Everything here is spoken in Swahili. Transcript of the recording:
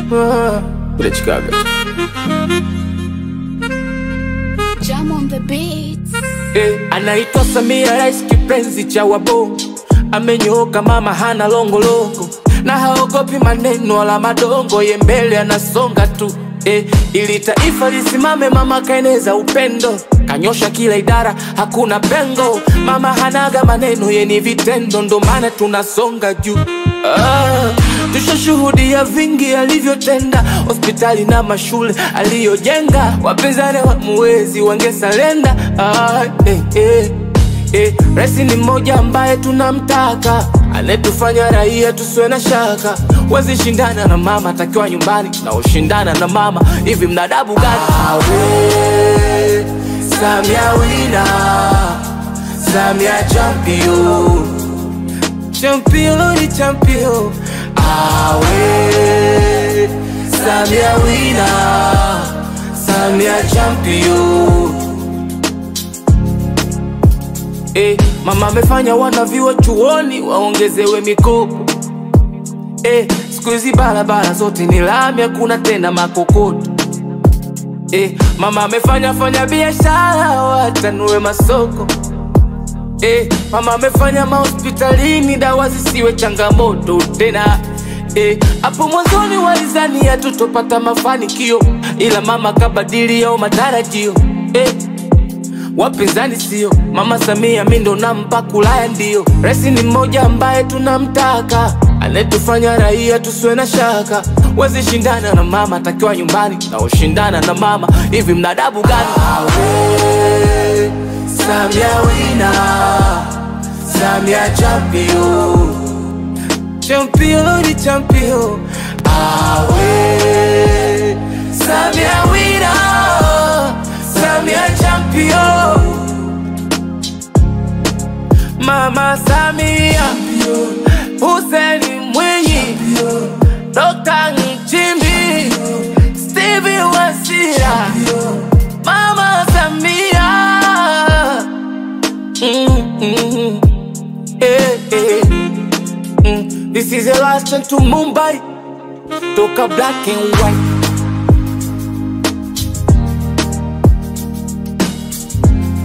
Ah, kule Chicago. Jam on the beats. Eh, anaitwa Samia, rais kipenzi cha wabongo, amenyooka mama, hana longolongo na haogopi maneno wala madongo, ye mbele anasonga tu eh, ili taifa lisimame, mama kaeneza upendo, kanyosha kila idara, hakuna pengo. Mama hanaga maneno, ye ni vitendo, ndo maana tunasonga juu ah, tushashuhudia vingi alivyotenda, hospitali na mashule aliyojenga, wapinzani wamuwezi wangesalenda ah, eh, eh. Eh, rais ni mmoja ambaye tunamtaka, anetufanya raia tusiwe na shaka. Wezi shindana na mama, takiwa nyumbani na ushindana na mama, hivi mnadabu gani? Awe Samia wina, Samia champion, champion ni champion. Awe Samia wina, Samia champion. Eh, mama amefanya wanavyuo chuoni waongezewe mikopo. Eh, siku hizi barabara zote ni lami, hakuna tena makokoto. Eh, mama amefanya fanya biashara watanue masoko. Eh, mama amefanya mahospitalini dawa zisiwe changamoto tena. Eh, hapo mwanzoni walizania tutopata mafanikio, ila mama kabadili yao matarajio. Eh, wapinzani sio mama Samia, mi ndo nampa kulaya, ndio rais ni mmoja ambaye tunamtaka, anetufanya raia tusiwe na shaka. Wezi shindana na mama, takiwa nyumbani na ushindana na mama, hivi mnadabu gani? Awe Samia wina, Samia champion, champion ni champion. Awe Samia wina, Samia champion. Mama Samia, Hussein Mwinyi, Dr. Nchimbi, Stevie Wasira, Mama Samia. Mm, mm, eh, eh. Mm, This is the last chance to Mumbai, toka black and white.